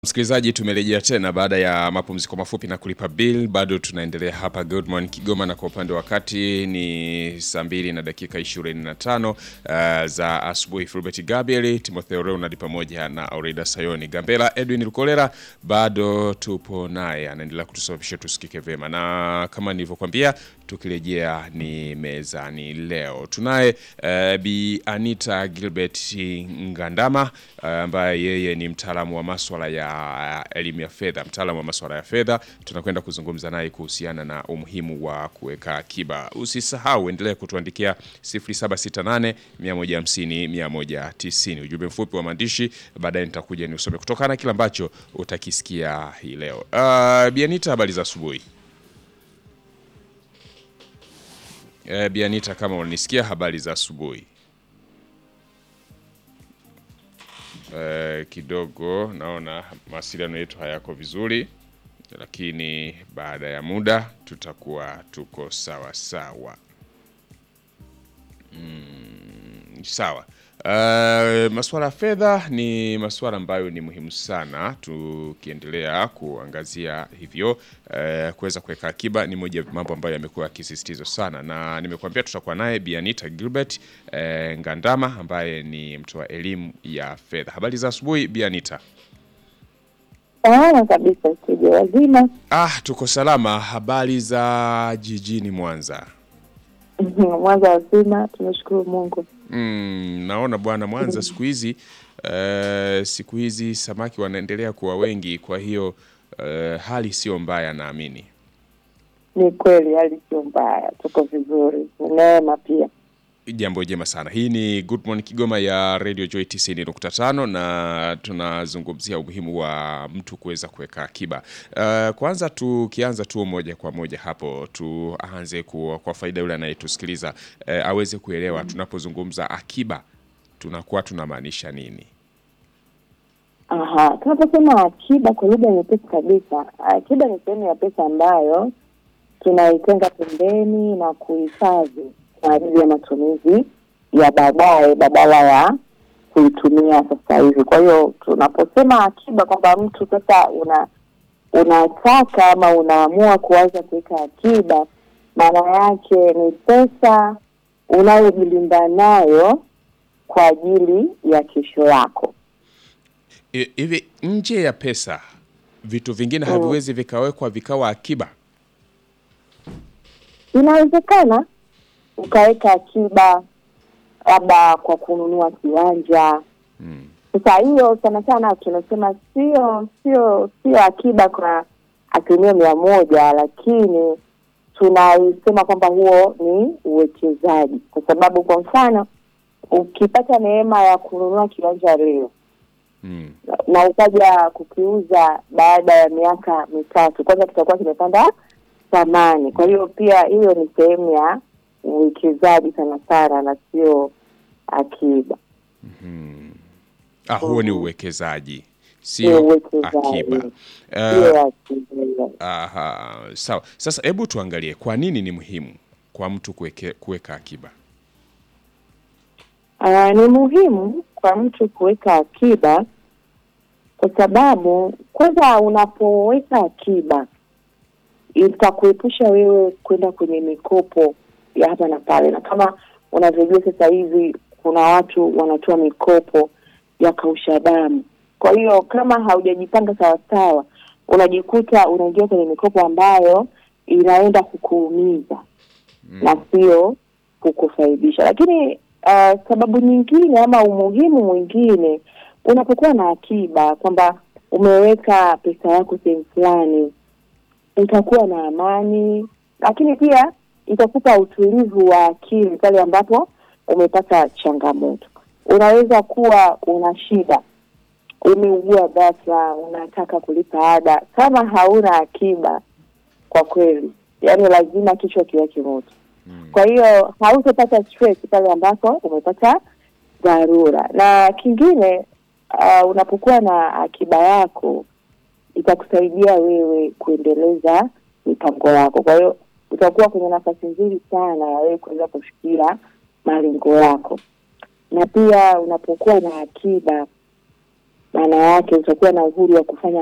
Msikilizaji, tumerejea tena baada ya mapumziko mafupi na kulipa bill. Bado tunaendelea hapa Good Morning Kigoma, na kwa upande wa wakati ni saa mbili na dakika 25 uh, za asubuhi. Fulbert Gabriel, Timotheo Leonard pamoja na Aurida Sayoni Gambela, Edwin Lukolera bado tupo naye, anaendelea kutusababisha tusikike vema, na kama nilivyokuambia, tukirejea ni mezani leo tunaye uh, Bi Anita Gilbert Ngandama ambaye uh, yeye ni mtaalamu wa maswala ya elimu ya fedha, mtaalamu wa masuala ya fedha. Tunakwenda kuzungumza naye kuhusiana na umuhimu wa kuweka akiba. Usisahau, endelea kutuandikia 0768 150 190 ujumbe mfupi wa maandishi, baadaye nitakuja niusome kutokana na kile ambacho utakisikia hii leo. Uh, Bianita, habari za asubuhi. Uh, Bianita, kama unanisikia, habari za asubuhi. Uh, kidogo naona mawasiliano yetu hayako vizuri, lakini baada ya muda tutakuwa tuko sawa sawa. Mm, sawa. Uh, masuala ya fedha ni masuala ambayo ni muhimu sana, tukiendelea kuangazia hivyo. Uh, kuweza kuweka akiba ni moja ya mambo ambayo yamekuwa yakisisitizwa sana, na nimekuambia tutakuwa naye Bi Anita Gilbert uh, Ngandama ambaye ni mtoa elimu ya fedha. Habari za asubuhi Bi Anita. Salama kabisa, studio wazima. Ah, tuko salama. Habari za jijini Mwanza? Mwanza wazima, tunashukuru Mungu. Mm, naona bwana Mwanza siku hizi uh, siku hizi samaki wanaendelea kuwa wengi, kwa hiyo uh, hali sio mbaya naamini. Ni kweli hali sio mbaya, tuko vizuri, ni neema pia. Jambo jema sana. Hii ni Good Morning Kigoma ya Radio Joy 90.5 na tunazungumzia umuhimu wa mtu kuweza kuweka akiba. Uh, kwanza tukianza tu moja kwa moja hapo tuanze kwa, kwa faida yule anayetusikiliza uh, aweze kuelewa tunapozungumza akiba tunakuwa tunamaanisha nini? Aha, tunaposema akiba kwa lugha nyepesi kabisa, akiba ni sehemu ya pesa ambayo tunaitenga pembeni na kuhifadhi kwa ajili ya matumizi ya baadaye badala ya kuitumia sasa hivi. Kwa hiyo tunaposema akiba kwamba mtu sasa una unataka ama unaamua kuanza kuweka akiba, maana yake ni pesa unayojilinda nayo kwa ajili ya kesho yako. Hivi nje ya pesa vitu vingine haviwezi vikawekwa vikawa akiba? Inawezekana ukaweka akiba labda kwa kununua kiwanja. Sasa hiyo sana sana tunasema sio sio sio akiba kwa asilimia mia moja, lakini tunaisema kwamba huo ni uwekezaji, kwa sababu kwa mfano ukipata neema ya kununua kiwanja leo Mm. na ukaja kukiuza baada ya miaka mitatu, kwanza kitakuwa kimepanda thamani. Kwa hiyo pia hiyo ni sehemu ya uwekezaji sana sana na sio akiba. Ah, huo ni uwekezaji Ni sio uwekezaji. akiba. Sio Uh, akiba. aha, sawa. Sasa hebu tuangalie kwa nini ni muhimu kwa mtu kuweke, kuweka akiba. Ah, ni muhimu kwa mtu kuweka akiba kwa sababu kwanza, unapoweka akiba itakuepusha wewe kwenda kwenye mikopo ya hapa na pale, na kama unavyojua sasa hivi kuna watu wanatoa mikopo ya kausha damu. Kwa hiyo kama haujajipanga sawasawa, unajikuta unaingia kwenye mikopo ambayo inaenda kukuumiza na sio kukufaidisha. Lakini uh, sababu nyingine ama umuhimu mwingine, unapokuwa na akiba kwamba umeweka pesa yako sehemu fulani, utakuwa na amani, lakini pia itakupa utulivu wa akili pale ambapo umepata changamoto. Unaweza kuwa una shida, umeugua ghafla, unataka kulipa ada, kama hauna akiba, kwa kweli, yaani lazima kichwa kiwake moto. Kwa hiyo hautapata stress pale ambapo umepata dharura. Na kingine uh, unapokuwa na akiba yako itakusaidia wewe kuendeleza mipango yako. Kwa hiyo utakuwa kwenye nafasi nzuri sana ya wewe kuweza kufikia malengo yako, na pia unapokuwa na akiba maana yake utakuwa na uhuru wa kufanya